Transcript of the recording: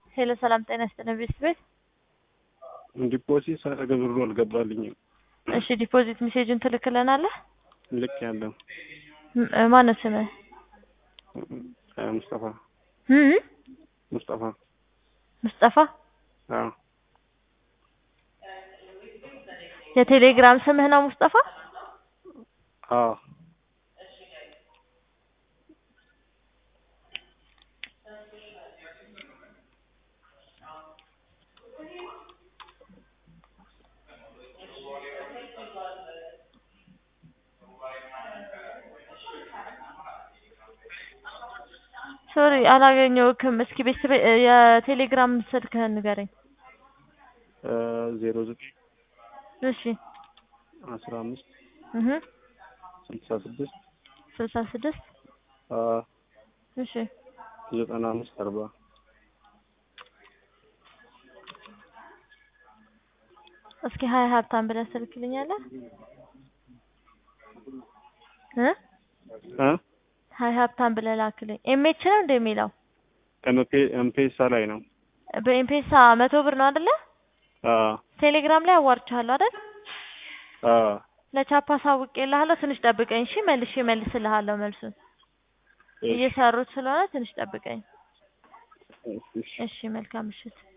ሄሎ ሰላም ጤና ይስጥልን ቤት ቤት ዲፖዚት ሳደርግ ብሩ አልገባልኝም። እሺ ዲፖዚት ሜሴጅን ትልክልናለህ? ልክ ያለው ም- እ ማነው ስምህ? ሙስጠፋ እም? ሙስጠፋ ሙስጠፋ አዎ የቴሌግራም ስምህ ነው ሙስጠፋ? አዎ ሶሪ አላገኘሁህም። እስኪ ቤተሰብ የቴሌግራም ስልክህን ንገረኝ። ዜሮ ዘጠኝ እሺ አስራ አምስት እህ ስልሳ ስድስት ስልሳ ስድስት እሺ ዘጠና አምስት አርባ እስኪ ሀይ ሀብታም ብለህ ትልክልኛለህ? እ እ ሀይ ሀብታም ብለህ ላክልኝ። ኤምኤች ነው እንደሚለው ኤምፔሳ ላይ ነው። በኤምፔሳ መቶ ብር ነው አይደለ? አዎ ቴሌግራም ላይ አዋርቻለሁ አይደል? አዎ ለቻፓ ሳውቄልሃለሁ። ትንሽ ጠብቀኝ እሺ። መልሼ መልስልሃለሁ መልሱን። እየሰሩት ስለሆነ ትንሽ ጠብቀኝ። እሺ እሺ መልካም ምሽት።